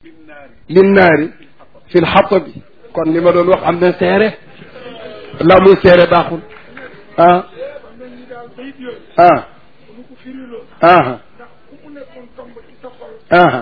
linnaari fi lxatabi kon li ma doon wax am na seere la muy seere baaxul ah ah ah ah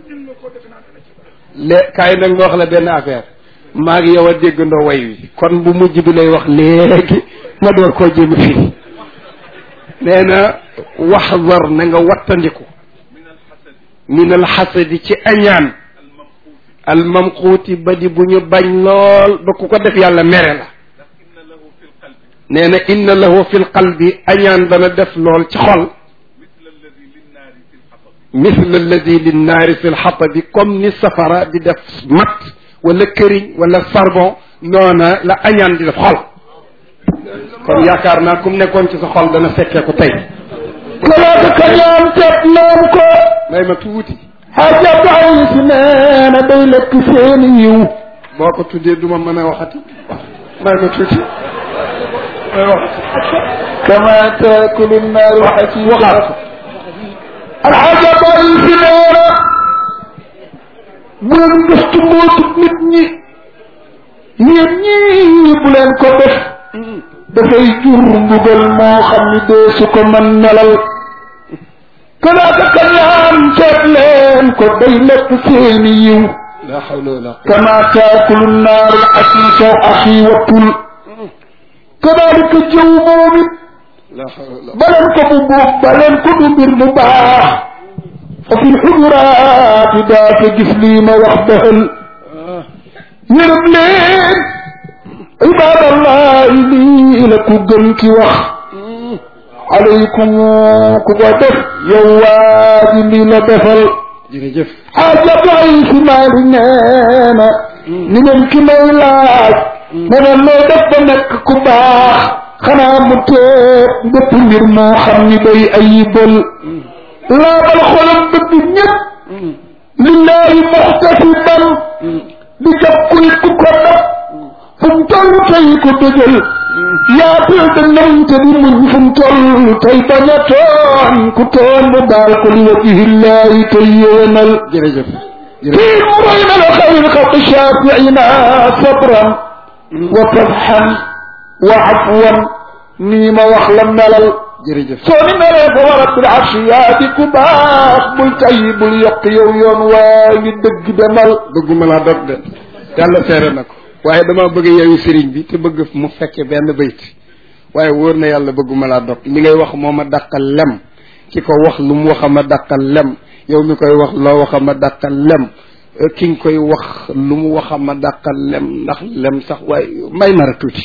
lé kaay nag ma wax la benn affaire maa ngi yow a déggandoo way wi kon bu mujj bi lay wax léegi ma door koo jëm fii nee na waxdar na nga wattandiku min alxasadi ci añaan almamquuti ba di bu ñu bañ lool ba ku ko def yàlla mere la nee na inna lahu fi lqalbi añaan dana def lool ci xol misle alladi linnaari fi lxatabi comme ni safara di def mat wala këriñ wala charbon noona la añaan di def xol kon yaakaar naa kum nekkoon ci sa xol dana fekkee ko tey kalaata kañaan teet noon ko may ma tuuti xaaja bàyyi si nee na day lekk seeni yiw boo ko tuddee duma mën a waxati may ma tuuti may waxati kama taakulu naaru xasiid waxaat ko alxaaja bàyyi si nee na bu leen gëstu mbootu nit ñi yéen ñii bu leen ko def dafay jur mbugal moo xam ni dee su ko mën nelal kalaata kañaan seet leen ko day lekk seeni yiw la hawla wala kama taakulu naaru xasiisa axi wattul kadaalika jëw moom it la hawla baleen ko bu buub baleen ko du mbir mu baax fa fi lxuduraati daa fa gis lii ma wax dëxal yërëm leen ibadallahi lii la ku gën ki wax alaykum ku ko def yow waa ji lii la defal jërëjëf xaaja bay si maali nee na ni ngeen ki may laaj ne na loo def ba nekk ku baax xanaa mu teeb bépp mbir moo xam ni day ayibal laabal xolam bëgg ñëpp lillahi muxtasiban di jàpp kuy ku ko def fu mu toll tey ko dëjël yaatal da namte di muñ fu mu toll tey bañ a tooñ ku tooñ mu baal ko li wajihillahi tey yéenal jërëjëf jërëjëf fii mu roy na la xayr xalq shafiina sabran wa fatxan wa afwan nii ma wax la melal jërëjëf soo ni melee fa wa rabbil arshi yaa di ku baax bul tay bul yokk yow yoon waa ngi dëgg demal bëgguma laa dog de yàlla seere na ko waaye dama bëgg yeewu sëriñ bi te bëgg mu fekke benn bayt waaye wóor na yàlla bëgguma laa dog li ngay wax moo ma dàqal lem ki ko wax lu mu wax a ma dàqal lem yow mi koy wax loo wax a ma dàqal lem ki nga koy wax lu mu wax a ma dàqal lem ndax lem sax waaye may mara tuuti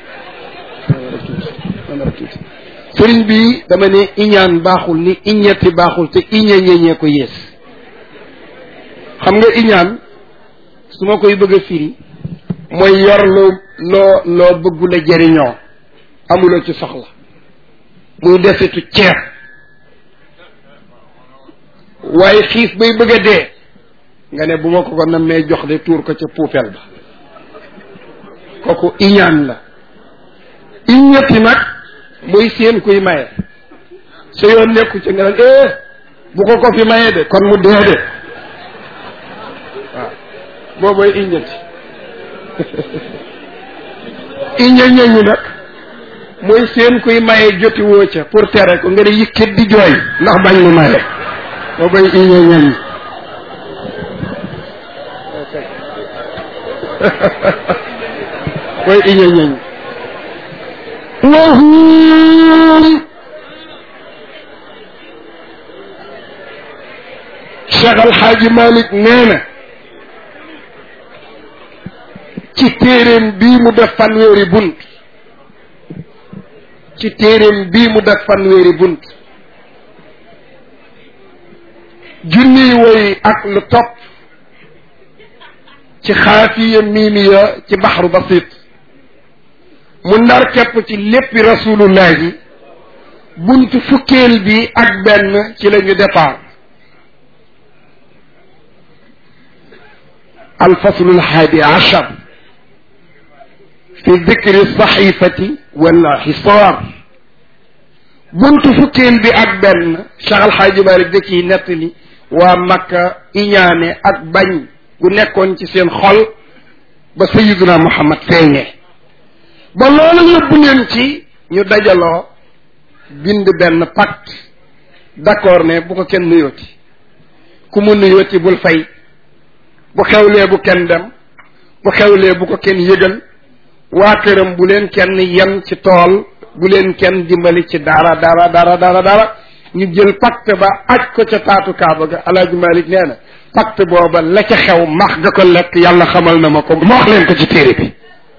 may mara tuuti sëriñ bi dama ne iñaan baaxul ni iñetti baaxul te iñe ñeñee ko yées xam nga iñaan su ma koy bëgg a firi mooy yor loo loo loo bëggul a jëriñoo amuloo ci soxla muy desitu ceeb waaye xiif bay bëgg a dee nga ne bu ma ko ko nammee jox de tuur ko ca poubelle ba kooku iñaan la iñetti nag muy seen kuy maye sa yoon nekku ci nga naan eh bu ko ko fi maye de kon mu dee de waaw boobooy iñetti iñe ñeñu nag mooy seen kuy maye joti woo ca pour tere ko nga ne yikkit di jooy ndax bañ mu maye boobooy iñe ñeñu mooy iñe ñeñu wahum Cheikh Alxaaji Malik nee na ci téeréem bii mu def fanweeri bunt ci téeréem bii mu def fanweeri bunt junniy woy ak lu topp ci xaafiya miimiya ci baxru basit mu ndar képp ci léppi rasulullahi bunt fukkeel bi ak benn ci la ñu départ الفصل الحادي عشر في ذكر الصحيفة والحصار بنت فكين بأكبر شغل حاج مالك دكي نتلي waa makka iñaane ak bañ gu nekkoon ci seen xol ba sayiduna muhammad feeñee ba loolu yóbbu leen ci ñu dajaloo bind benn pacte d'accord ne bu ko kenn nuyooti ku mu nuyooti bul fay bu xewlee bu kenn dem bu xewlee bu ko kenn yëgal waa këram bu leen kenn yem ci tool bu leen kenn dimbali ci dara dara dara dara dara ñu jël pacte ba aj ko ca taatu kaaba ga alaaji malik nee na pacte booba la ca xew max ga ko lekk yàlla xamal na ma ko ma wax leen ko ci téere bi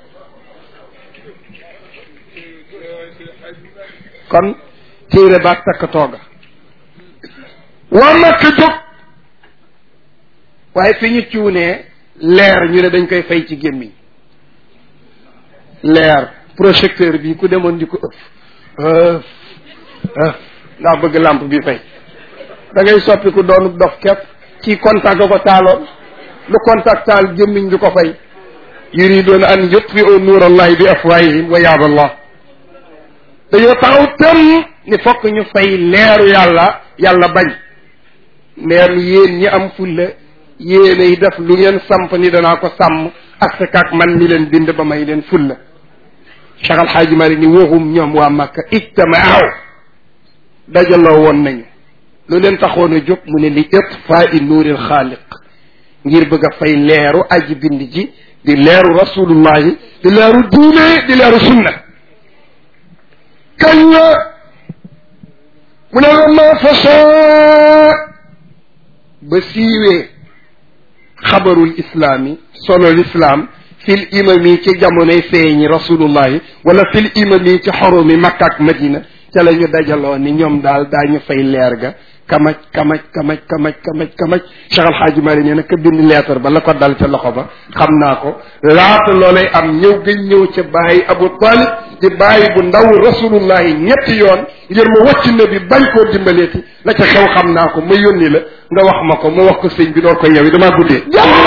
kon téere baag takk tooga waa makka jóg waaye fi ñu cuunee leer ñu ne dañ koy fay ci gémmiñ leer projecteur bi ku demoon di ko ëf ëf ëf ndax bëgg lampe bi fay da ngay soppi ku doonu dof kepp ci contact ko taaloon lu contact taal gémmiñ du ko fay yuridoona an yutfiu nuurallahi bi afwahihim wa yaaba allah dañoo taxaw tëm ni fokk ñu fay leeru yàlla yàlla bañ leeru yéen ñi am fulla yéenay def lu ngeen samp ni danaa ko sàmm ak sa kaak man mi leen bind ba may leen fulla Cheikh Al Hadj Mari ni waxum ñoom waa Makka ijtamaaw dajaloo woon nañu lu leen taxoon a jóg mu ne li itfaa i nuuril xaaliq ngir bëgg a fay leeru aji bind ji di leeru rasulullahi di leeru diine di leeru sunna kañ la mu ne la ma fasaa ba siiwee xabarul islaami solo lislaam fil imami ci jamonoy feeñi rasulullahi wala fil imami ci xorumi makka ak madina ca la ñu dajaloo ni ñoom daal daañu fay leer ga kamaj kamaj kamaj kamaj kamaj kamaj Cheikh Alxaaji Mari nee na ka bind leetar ba la ko dal ca loxo ba xam naa ko laata loolay am ñëw gëñ ñëw ca bàyyi Abu Talib di bàyyi bu ndaw rasulullahi ñetti yoon ngir ma wàcc na bi bañ koo dimbaleeti la ca xew xam naa ko ma yónni la nga wax ma ko ma wax ko sëñ bi door ko yow damaa guddee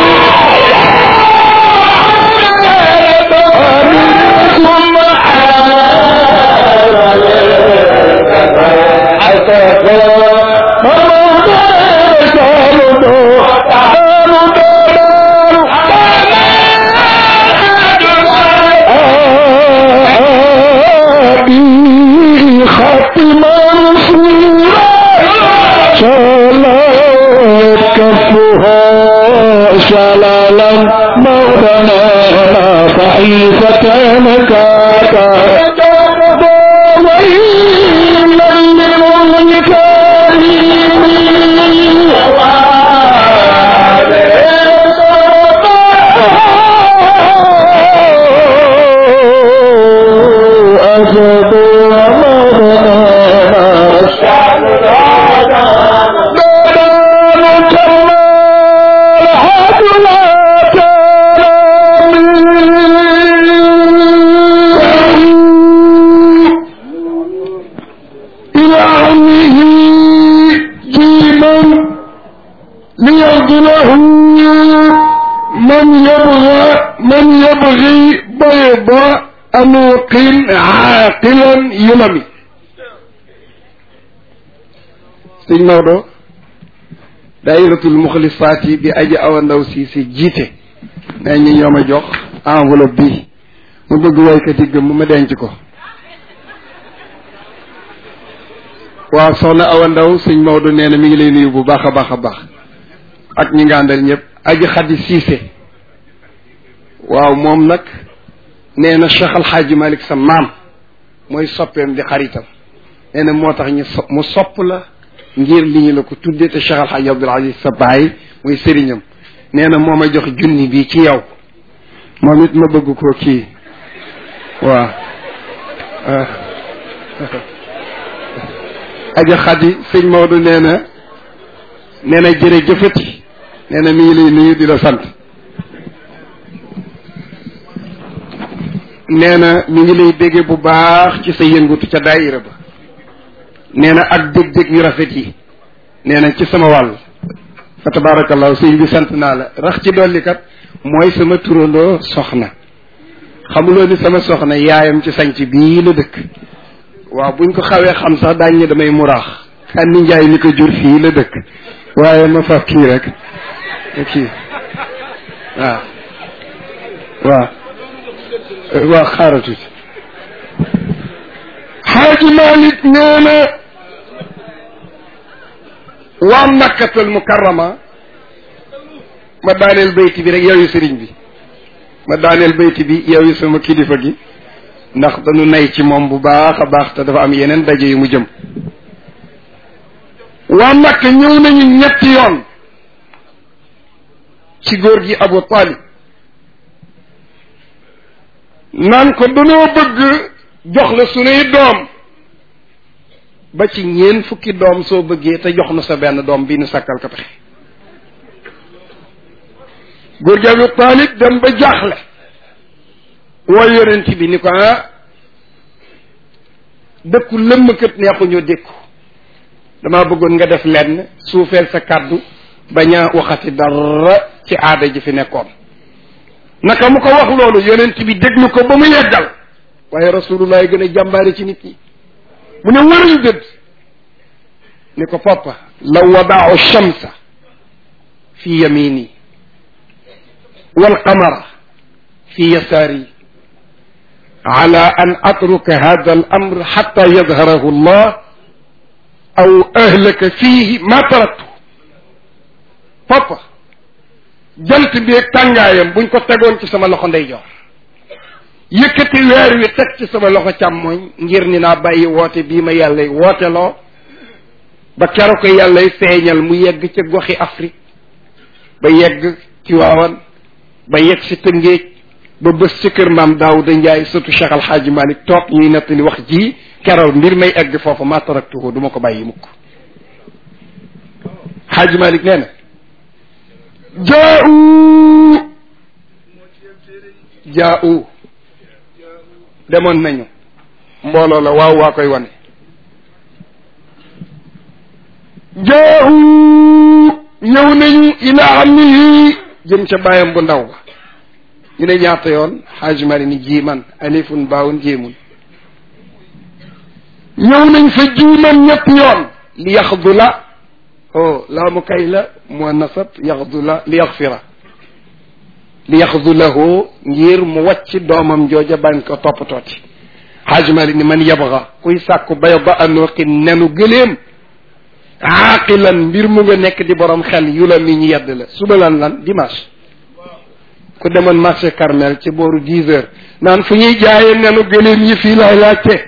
شلالا مولانا صحيفة نكاتا ويلا للمنكرين أسد إلى عمه جيما ليغضله من يبغى من يبغي بيض أنوق عاقلا يلمي sëñ Maodo daayiratul muxlisaat yi bi aji awa ndaw si si jiite nee ñi ñoo ma jox enveloppe bi mu bëgg waykat yi gëm ma denc ko waaw soxna awa ndaw sëñ Maodo nee na mi ngi lay nuyu bu baax a baax a baax ak ñi nga àndal ñëpp aji xaddi siise waaw moom nag nee na Cheikh Al Hadj Malick sa maam mooy soppeem di xaritam nee na moo tax ñu so mu sopp la ngir li ñu la ko tuddee te Cheikh Al Hadj Abdoul Aziz sa baay muy sëriñam nee na moo ma jox junni bi ci yow moom it ma bëgg ko kii waaw aja xadi sëñ Maodo nee na nee na jërëjëfati nee na mi ngi lay nuyu di la sant nee na mi ngi lay bégge bu baax ci sa yëngutu ca daayira ba nee na ak dég-dég yu rafet yi nee na ci sama wàll fa tabarakallahu sëñ bi sant naa la rax ci dolli kat mooy sama turandoo soxna xamuloo ni sama soxna yaayam ci sanc bii la dëkk waaw buñ ko xawee xam sax daañ ne damay muraax kan ni njaay mi ko jur fii la dëkk waaye ma faf kii rek kii waaw waaw waaw xaaral tuuti xaaji Malik nee na waa makkatal mukarrama ma daaneel bayti bi rek yow yu sëriñ bi ma daaneel bayti bi yow yu sama kilifa gi ndax dañu nay ci moom bu baax a baax te dafa am yeneen daje yu mu jëm waa makka ñëw nañu ñetti yoon ci góor gi Abu Talib naan ko danoo bëgg jox la sunuy doom ba ci ñeen fukki doom soo bëggee te jox nu sa benn doom bi nu sakkal ko pexe góor gi Abu Talib dem ba jaaxle woo yonent bi ni ko ah dëkku lëmmkat neexuñoo dékku damaa bëggoon nga def lenn suufeel sa kàddu bañ a waxati dara ci aada ji fi nekkoon naka mu ko wax loolu yonent bi déglu ko ba mu yeggal waaye rasulullah gën a jàmbaare ci nit ñi mu ne wëruñ dëdd ni ko poppa la wadaau shamsa fi yamini wal qamara fi yasaari ala an atruka hada al amr xata yadharahu allah aw ahlaka fiihi ma taraktu papa jant bi ak tàngaayam buñ ko tegoon ci sama loxo ndeyjoor yëkkati weer wi teg ci sama loxo càmmoñ ngir ni naa bàyyi woote bii ma yàllay wooteloo ba kero ko yàllay feeñal mu yegg ca goxi Afrique ba yegg ci waawan ba yegg si tëngéej ba bés ci kër maam Daawuda Njaay surtout Cheikh Al Hadji Malick toog ñuy nettali wax ji keroog mbir may egg foofu ma taraktuhu du ma ko bàyyi mukk Hadji Malick nee na jaau jaau demoon nañu mbooloo la waaw waa koy wane jaau ñëw nañu ila ammihi jëm ca bàyyam bu ndaw ba ñu ne ñaata yoon Hadji Malick ni jiiman alifun baawun jéemun ñëw nañ fa jiiman ñetti yoon li yaxdu la oh laamu kay la moo nasab yaxdu la li yaxfira li yaxdu lahu ngir mu wàcc doomam jooja bañ ko toppatooti Hadji Malick ni man yabga kuy sàkku bayda anuqi nenu gëléem aaqilan mbir mu nga nekk di borom xel yu la mi ñu yedd la suba lan lan dimanche ku demoon marché Carmel ci booru dix heures naan fu ñuy jaayee nenu gëléem yi fii laay laajte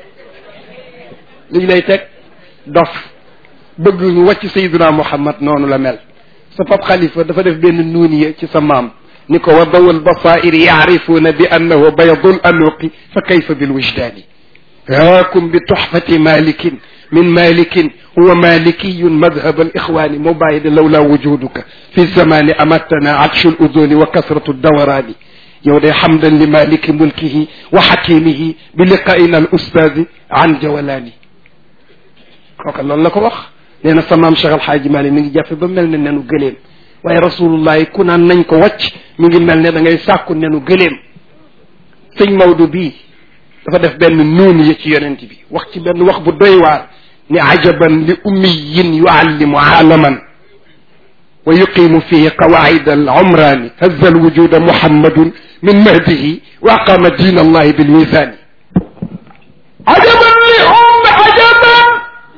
liñ lay teg dof bëgg ñu wàcc sayyiduna muhammad noonu la mel sa pap xalifa dafa def benn nuuniya ci sa maam ni ko wa dawal basair yaarifuuna bi annahu baydul anuqi fa kayfa bil wijdaani haakum bi tuxfati malikin min malikin huwa malikiyun madhab al ixwani moo bàyyi de lawla wujuduka fi zamani amattana atshu l uduni wa kasratu dawaraani yow de xamdan li maliki mulkihi wa xakimihi bi liqaina al ustaadi an jawalaani kooka loolu la ko wax nee na samaam Cheikh Al Hadji Malick mi ngi jàppe ba mel ne nenu gëléem waaye rasulullah ku naan nañ ko wàcc mi ngi mel ne da ngay sàkku nenu gëléem sëñ Maodo bii dafa def benn nuun yi ci yonent bi wax ci benn wax bu doy waar ni ajaban li ummiyin yuallimu aalaman wa yuqimu fihi qawaida al umrani hazza al wujuda muhammadun min mahdihi wa aqama din allahi bil misani ajaban li umm ajaban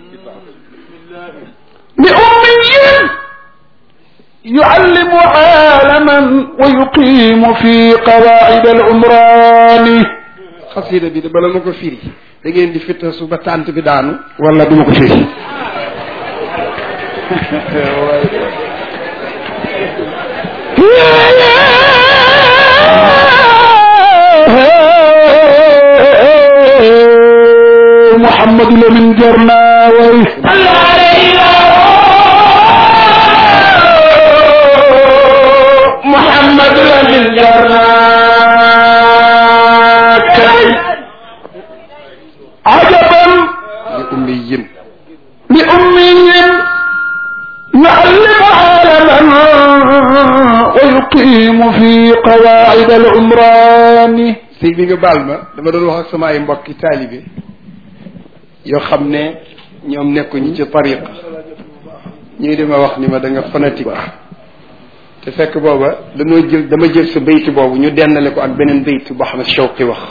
لأمي يعلم عالما ويقيم في قواعد العمران xasida bi de bala ma ko firi da ngeen di fittasu ba tànt bi daanu wala duma ko firi محمد لمن جرنا وي محمد لمن جرنا كي عجبا لأمي لأمي يعلم عالما ويقيم في قواعد العمران sëy bi nga baal ma dama doon wax ak sama ay mbokki taalibe yoo xam ne ñoom nekkuñu ci tariqa ñuy di ma wax ni ma da nga fanatique te fekk booba dañoo jël dama jël sa baytu boobu ñu dendale ko ak beneen baytu boo xam ne Shawqi wax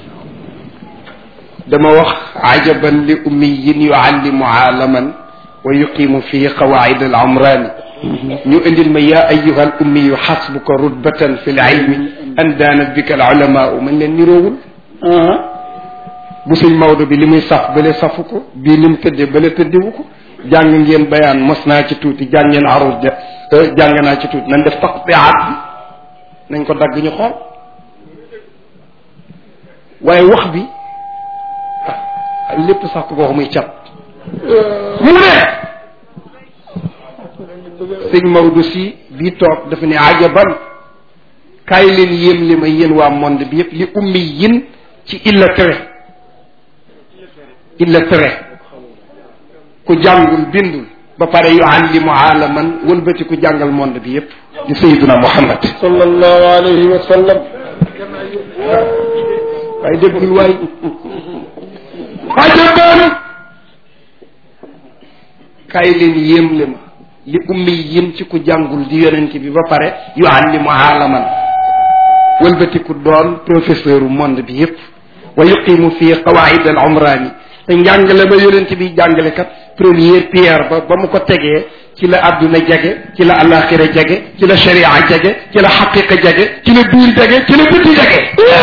dama wax ajaban li ummiyin yuallimu aalaman wa yuqimu fii qawaid al umrani ñu indil ma yaa ayuha al ummiyu xasbuka rutbatan fi l ilmi an daanat bika al ulamaau man leen niroowul bu suñ Maodo bi li muy saf bale safu ko bii ni mu tëddee bale tëddewu ko jàng ngeen bayaan mos naa ci tuuti jàng ngeen arus de jàng naa ci tuuti nañ def taqtiaat bi nañ ko dagg ñu xool waaye wax bi ah lépp sax ko wax muy cat mu ne sëñ Maodo si bii toog dafa ne ajaban kaay leen yéem li ma yéen waa monde bi yëpp li ummi yin ci illa tere illa tere ku jàngul bindul ba pare yuallimu aalaman wëlbati ku jàngal monde bi yëpp di sayiduna muhammad sallallahu alayhi wa sallam waaye déggul waay ajaban kaay leen yéem li ma li ummi yin ci ku jàngul di yonent bi ba pare yuallimu aalaman wëlbati ku doon professeur u monde bi yëpp wa yuqimu fii qawaid al umrani te njàngale ba yonent bi jàngale kat première pierre ba ba mu ko tegee ci la adduna jege ci la alaxira jege ci la sharia jege ci la xaqiqa jege ci la biir jege ci la biti jege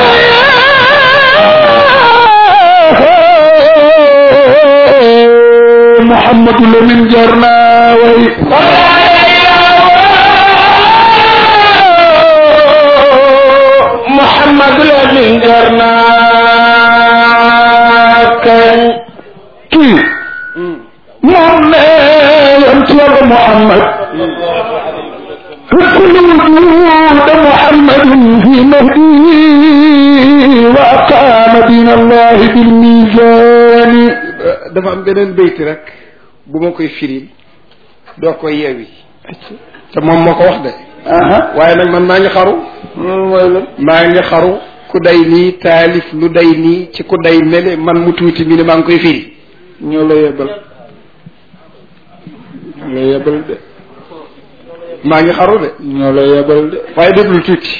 Muhammadu Lamin jar naa way Muhammadu Lamin jar naa kañ kii moom ne yonent Yàlla Muhammad كل وجود محمد في مهدي وأقام دين الله بالميزان dafa am beneen bayti rek bu ma koy firil doo koy yeewi te moom moo ko wax de waaye nag man maa ngi xaru mooy lan maa ngi xaru ku day nii taalif lu day nii ci ku day mele man mu tuuti mi ne maa ngi koy firi ñoo la yebal ñoo la yebal de maa ngi xaru de ñoo la yebal de waaye déglu tuuti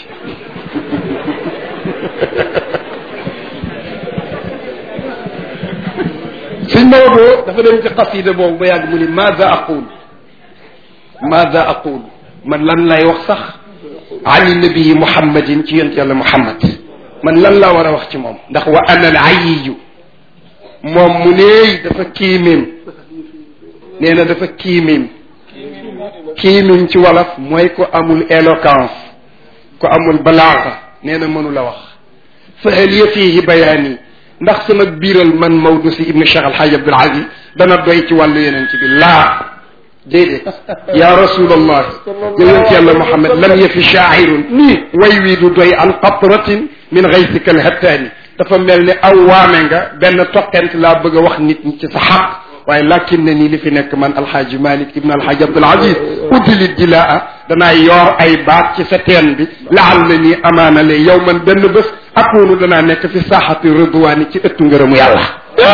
suñ Maodo dafa dem ci xasida boobu ba yàgg mu ni maada aqul maada aqul man lan lay wax sax ani nabii muhammadin ci yonent yàlla muhammad man lan laa war a wax ci moom ndax wa ana al ayiyu moom mu neey dafa kiimim nee na dafa kiimim kiimim ci wolof mooy ko amul éloquence ko amul balaaxa nee na mënu la wax fa hal ya fiihi bayaani ndax sama biiral man Maodo si ibnu Cheikh Alhaji Abdoul Aziz dana doy ci wàllu yeneen ci bi laa déedéet ya rasulallah yonent yàlla Muhammad lam yafi shaa'irun nii way wii du doy an qatratin min gaysika alhattaani dafa mel ni aw waame nga benn toqent laa bëgg a wax nit ñi ci sa xaq waaye lakin ne nii li fi nekk man alxaaji malik ibn alxaaji abdul aziz uddili dilaa danaa yoor ay baat ci sa teen bi laal na nii amaana le yow man benn bés akunu danaa nekk fi saaxati ridwaani ci ëttu ngërëmu yàlla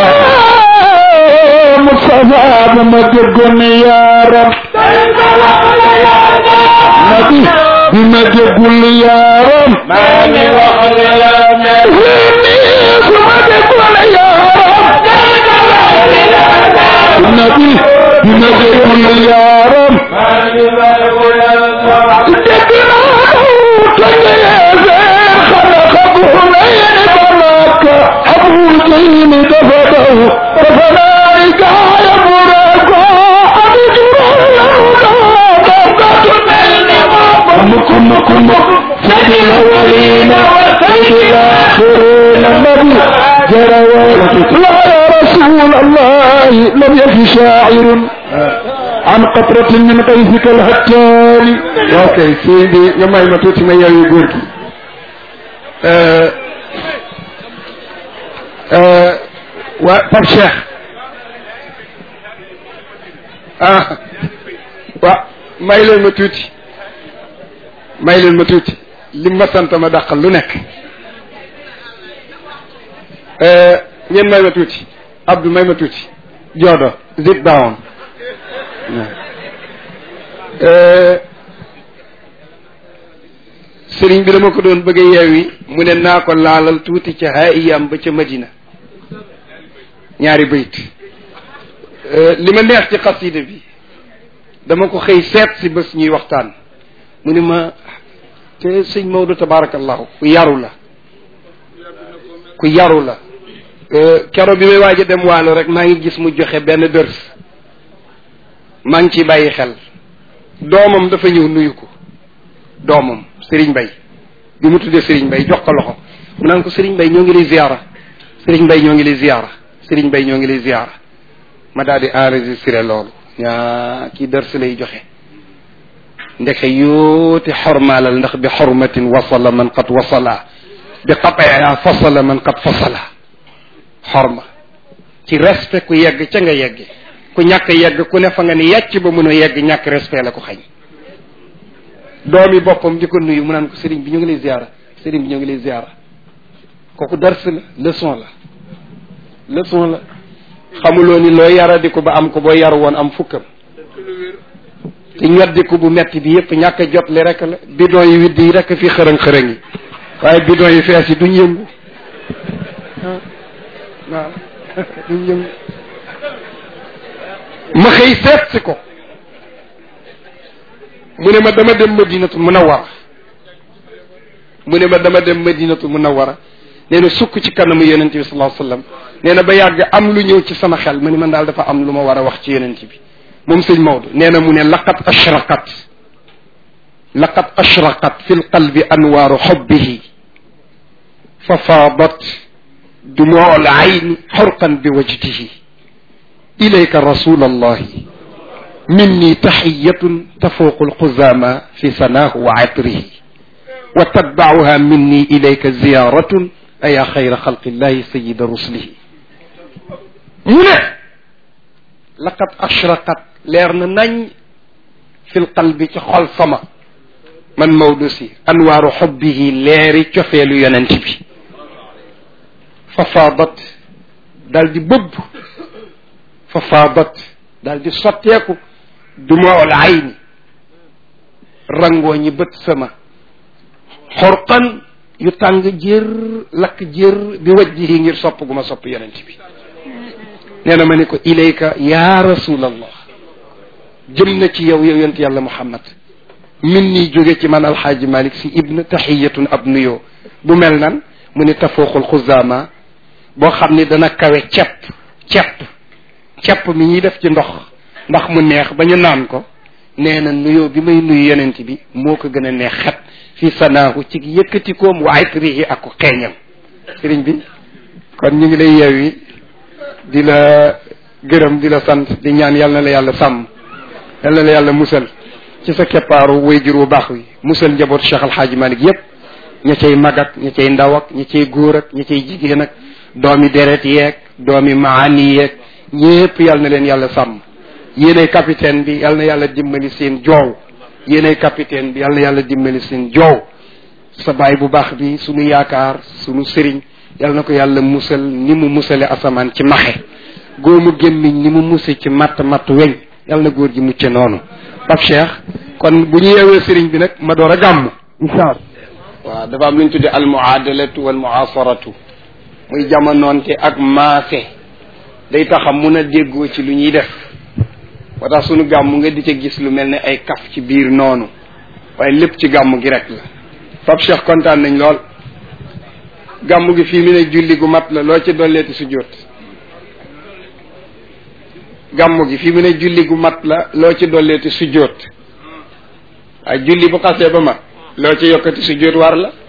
Mustafa ba ma déggoon yaaram nabi bi ma déggul yaaram maa ngi wax yaaram su ma déggul yaaram nabi bi ma déggul yaaram dégg naa tëj yeesee xana xabu layni balaka abu jayni dafa daw dafa naay gaaya bu reego abi juro lawda dawgatu mel ni moom mukk mukk mukk سيد الأولين سيد الآخرين النبي جرى لا يا رسول الله لم يكن شاعر عن قطرة من قيسك الهتان ok sëy bi nga may ma tuuti ma yeewu góor gi waa Pape Cheikh ah waa may leen ma tuuti may leen ma tuuti li ma sant ma dàqal lu nekk ngeen may ma tuuti Abdou may ma tuuti Joodo zip down sëriñ bi dama ko doon bëgg a yeewi mu ne naa ko laalal tuuti ca haayam ba ca madina ñaari bayt li ma neex ci xasida bi dama ko xëy seet si bés ñuy waxtaan mu ne ma te sëñ Maodo tabarakallahu ku yaru la ku yaru la kero bi may waaj a dem waalo rek maa ngi gis mu joxe benn dërs maa ngi ciy bàyyi xel doomam dafa ñëw nuyu ko doomam Serigne Bay bi mu tuddee Serigne Bay jox ko loxo mu naan ko Serigne Bay ñoo ngi lay ziyaara Serigne Bay ñoo ngi lay ziyaara Serigne Bay ñoo ngi lay ziyaara ma daal di enregistré loolu ñaa kii dërs lay joxe ndeke yóoti xormaalal ndax bi xormatin wasala man qad wasala bi qataa fasala man qad fasala xorma ci respect ku yegg ca nga yegge ku ñàkk yegg ku ne fa nga ni yàcc ba mun a yegg ñàkk respect la ko xañ doomi boppam di ko nuyu mu naan ko sëriñ bi ñu ngi lay ziara sëriñ bi ñu ngi lay ziara kooku dars la leçon la leçon la xamuloo ni loo yaradiku ba am ko boo yaru woon am fukkam te ñoddiku bu metti bi yëpp ñàkk a jot li rek la bidon yi widd yi rek fi xërëng-xërëng yi waaye bidon yi fees yi duñ yëngu waaw duñ yëngu ma xëy seet si ko mu ne ma dama dem madinatu munawara mu ne ma dama dem madinatu munawara nee na sukk ci kanamu yonent bi sallallahu alayhi wasallam nee na ba yàgg am lu ñëw ci sama xel ma ni man daal dafa am lu ma war a wax ci yonent bi moom sëñ Maodo nee na mu ne laqad ashraqat laqad ashraqat fi lqalbi anwaaru xubbihi fa faadat دموع العين حرقا بوجده إليك رسول الله مني تحية تفوق القزامى في سناه وعطره وتتبعها مني إليك زيارة أيا خير خلق الله سيد رسله هنا لقد أشرقت ليرنا نñ في القلب خل سما من مودسي أنوار حبه ليري تفيل يننتبي fa faadat daal di bëbb fa faadat daal di sotteeku dumaol ayni rangoo ñi bët sama xorqan yu tàng jër lakk jër bi wajjihi ngir sopp gu ma sopp yonent bi nee na ma ne ko ilayka ya rasulallah jëm na ci yow yow yonent yàlla muhammad min nii jóge ci man alxaaji malik si ibn taxiyatun ab nuyoo bu mel nan mu ne tafooxul xuzaama boo xam ni dana kawe cepp cepp cepp mi ñuy def ci ndox ndax mu neex ba ñu naan ko nee na nuyoo bi may nuyu yonent bi moo ko gën a neex xet fi sanaahu ci yëkkatikoom waaye trihi ak ko xeeñam sëriñ bi kon ñu ngi lay yeewi di la gërëm di la sant di ñaan yal na la yàlla sàmm yal na la yàlla musal ci sa keppaaru wayjur wu baax wi musal njaboot Cheikh Alxaaji Malik yépp ña cay mag ak ña cay ndaw ak ña cay góor ak ña cay jigéen ak doomi deret yeeg doomi maani yeeg ñépp yal na leen yàlla sàmm yéenay capitaine bi yal na yàlla dimbali seen joow yéenay capitaine bi yal na yàlla dimbali seen joow sa baay bu baax bi sunu yaakaar sunu sëriñ yal na ko yàlla musal ni mu musale asamaan ci maxe góomu gémmiñ ni mu muse ci matt matt weñ yal na góor gi mucce noonu Pape Cheikh kon bu ñu yeewee sëriñ bi nag ma door a gàmm incha allah waaw dafa am lu ñu tuddee al muadalatu wal muasaratu muy jamonoonte ak maase day taxam mun a déggoo ci lu ñuy def moo tax sunu gàmm nga di ca gis lu mel ne ay kaf ci biir noonu waaye lépp ci gàmm gi rek la Pape Cheikh kontaan nañ lool gàmm gi fii mu ne julli gu mat la loo ci dolleeti su jot gàmm gi fii mu ne julli gu mat la loo ci dolleeti su jot waaye julli bu xasee ba mat loo ci yokkati su jot war la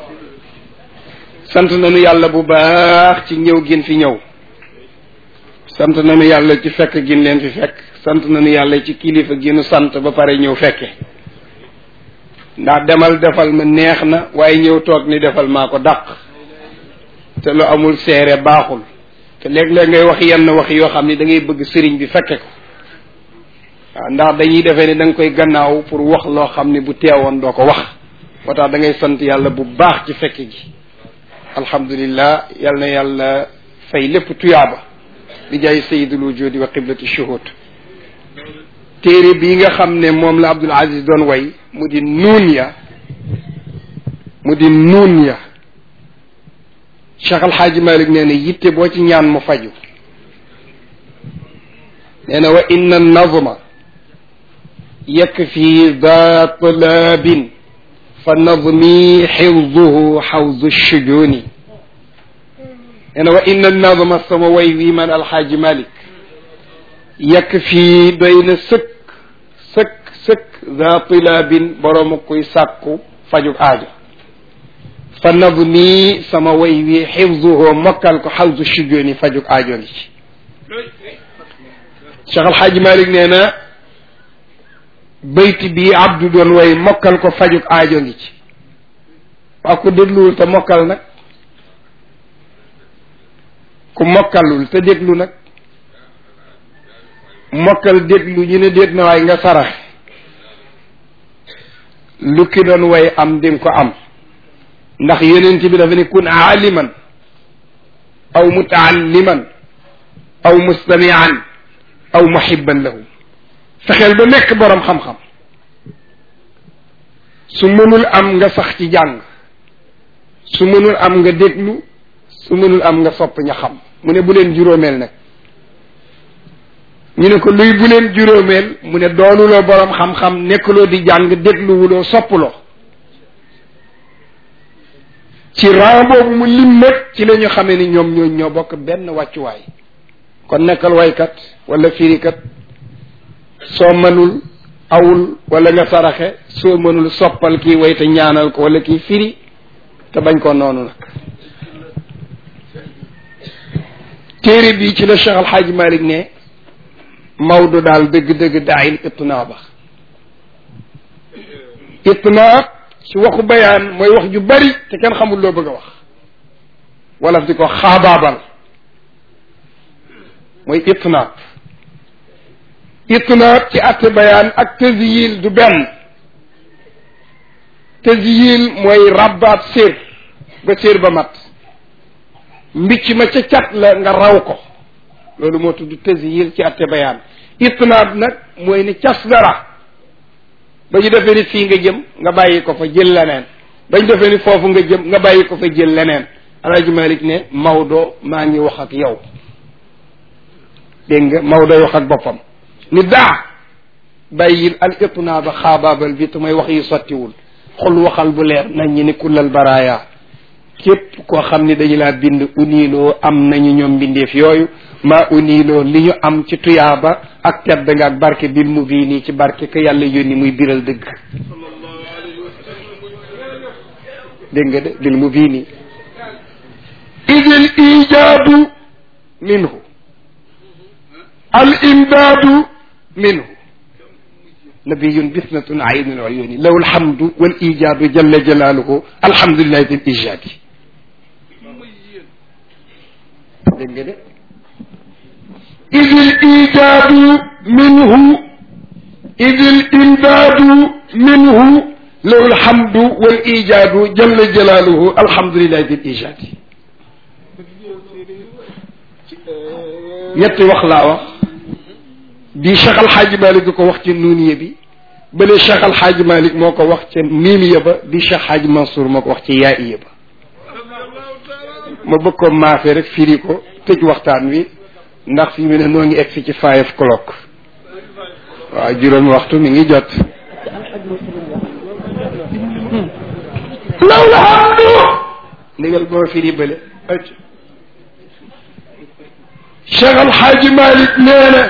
sant nañu yàlla bu baax ci ñëw gin fi ñëw sant nañu yàlla ci fekk gin leen fi fekk sant nañu yàlla ci kilifa ginu sant ba pare ñëw fekke ndax demal defal ma neex na waaye ñëw toog ni defal maa ko dàq te lu amul seere baaxul te léeg-léeg ngay wax yenn wax yoo xam ni da ngay bëgg sëriñ bi fekke ko waaw ndax dañuy defee ni da nga koy gannaaw pour wax loo xam ni bu teewoon doo ko wax moo tax da ngay sant yàlla bu baax ci fekke gi alhamdulillah yal na yàlla fay lépp tuyaaba bi jaay sayidul wujudi wa qiblati shuhud téere bii nga xam ne moom la Abdul Aziz doon way mu di nuun ya mu di nuun ya Cheikh Alxaaji Malik nee na yitte boo ci ñaan mu faju nee na wa inna nazma yakfi da talabin fa nazmi xifduhu xawdu shujuni nee na wa inna nazma sama way wi man alxaaji Malik yakfi doy na sëkk sëkk sëkk da talabin borooma kuy sàkku fajug aajo fa nazmi sama way wi xifduhu mokkal ko xawdu shujuni fajug aajo ngi ci Cheikh Al Hadj Malick nee na bayti bii abdu doon way mokkal ko fajuk aajo ngi ci waa ku dégluwul te mokkal nag ku mokkalul te déglu nag mokkal déglu ñu ne déet na waay nga sarax lu ki doon way am di nga ko am ndax yonent bi dafa ne kun aaliman aw mutaalliman aw mustamian aw muhibban lahu fexeel ba nekk boroom xam-xam su mënul am nga sax ci jàng su mënul am nga déglu su mënul am nga sopp ña xam mu ne bu leen juróomeel nag ñu ne ko luy bu leen juróomeel mu ne doonuloo boroom xam-xam nekkuloo di jàng dégluwuloo soppuloo ci ran boobu mu lim nag ci la ñu xamee ni ñoom ñoo ñoo bokk benn wàccuwaay kon nekkal waykat wala firikat soo mënul awul wala nga saraxe soo mënul soppal kii way te ñaanal ko wala kii firi te bañ ko noonu nag téere bii ci la Cheikh Al Hadj Malick ne Maodo daal dëgg-dëgg daayil itnaa ba itnaa ci waxu bayaan mooy wax ju bari te kenn xamul loo bëgg a wax wala di ko xaabaabal mooy itnaab itnaab ci atte bayaan ak tasyil du benn tasyil mooy rabbaat sér ba sér ba mat mbicc ma ca cat la nga raw ko loolu moo tudd tasyil ci atte bayaan itnaab nag mooy ni cas dara ba ñu defee ni fii nga jëm nga bàyyi ko fa jël leneen ba ñu defee ni foofu nga jëm nga bàyyi ko fa jël leneen alaaji malik ne Maodo maa ngi wax ak yow dégg nga Maodo wax ak boppam ni daa bàyyil al itnaaba xaabaabal bi te mooy wax yi sottiwul xul waxal bu leer nañ ñi ni kullal baraaya képp koo xam ni dañu laa bind uniiloo am nañu ñoom mbindeef yooyu maa uniiloo li ñu am ci tuyaaba ak tedd nga ak barke bil mu bii nii ci barke que yàlla yónni muy biral dëgg dégg nga de bil mu bii nii idil ijaadu minhu al imdaadu minhu nabiyun bisnatun aynul uyuni lahu alhamdu wal ijaadu jalla jalaaluhu alhamdulillahi dil ijaadi dégg nga de idil ijaadu minhu idil imdaadu minhu lahu alhamdu wal ijaadu jalla jalaaluhu alhamdulillahi dil ijaadi ñetti wax laa wax bii Cheikh Al Hadj Malick ko wax ci nuuniye bi bële Cheikh Al Hadj Malick moo ko wax ca miimiya ba bi Cheikh Hadj Mansour moo ko wax ci yaa'iya ba ma bëgg ko maafe rek firi ko tëj waxtaan wi ndax fi mu ne noo ngi egg si ci five o'clock waaw juróomi waxtu mi ngi jot. law la hamdu ndigal boo firi bële Cheikh Al Hadj Malick nee na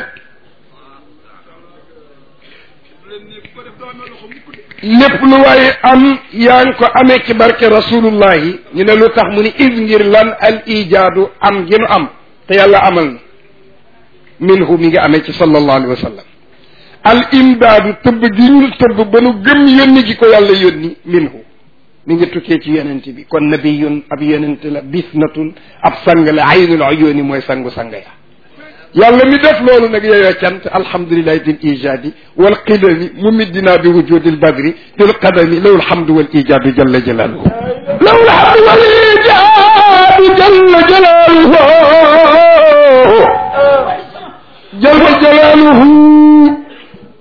lépp lu waaye am yaa ngi ko amee ci barke rasulullahi ñu ne lu tax mu ni is ngir lan al ijaadu am gi nu am te yàlla amal na minhu mi ngi amee ci sallallahu alayhi wa sallam al imdaadu tëbb gi ñu tëbb ba nu gëm yónni gi ko yàlla yónni minhu mi ngi tukkee ci yonent bi kon nabiyun ab yonent la bisnatun ab sang la aynul uyuni mooy sangu sang ya yàlla mi def loolu nag yeyoo cant alhamdulilahi dil ijaadi wal qidami mumiddina bi wujudi l badri dil qadami law alhamdu wal ijaadu jalla jalaaluhu law alhamdu wal ijaadu jalla jalaaluhu jalla jalaaluhu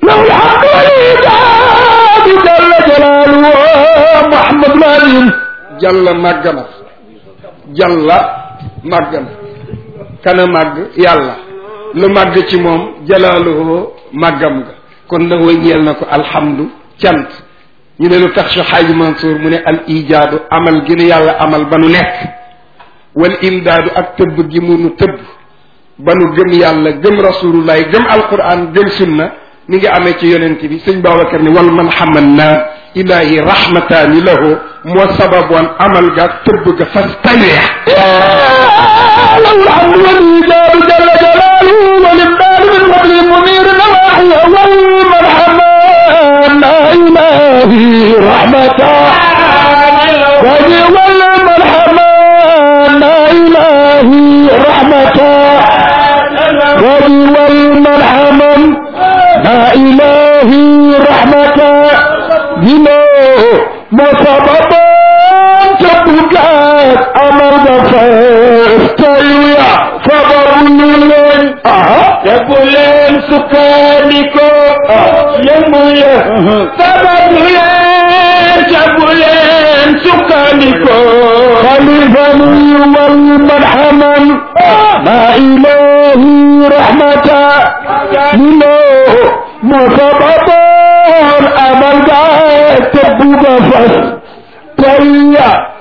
له الحمد والإيجاد جل جلاله محمد الأمين jàlla màgg na jàlla màgg na kana màgg yàlla lu màgg ci moom jalaaluhu màggam nga kon la wa ñeel na ko alhamdu cant ñu ne lu tax si xaaji Mansour mu ne al ijaadu amal gi nu yàlla amal ba nu nekk wal imdaadu ak tëbb gi mu nu tëbb ba nu gëm yàlla gëm rasulullah gëm alquran gëm sunna mi ngi amee ci yonent bi sëñ Babacar ni wal man xaman na ilahi rahmataani lahu moo sababoon amal ga tëbb ga fas taneex له الحمد والإيجاد جل جلاله والإمداد من فضل منير نواحي والمرحمة لا إلهي رحمته وجه والمرحمة لا إلهي رحمته وجه والمرحمة لا إلهي رحمته بما مصببا تبقات أمر فاستيا فبرلين يقولين سكانكو يمويا فبرلين يقولين سكانكو خليفة والمرحمة ما إلهي رحمة لله مصببا أمر تبقى فاستيا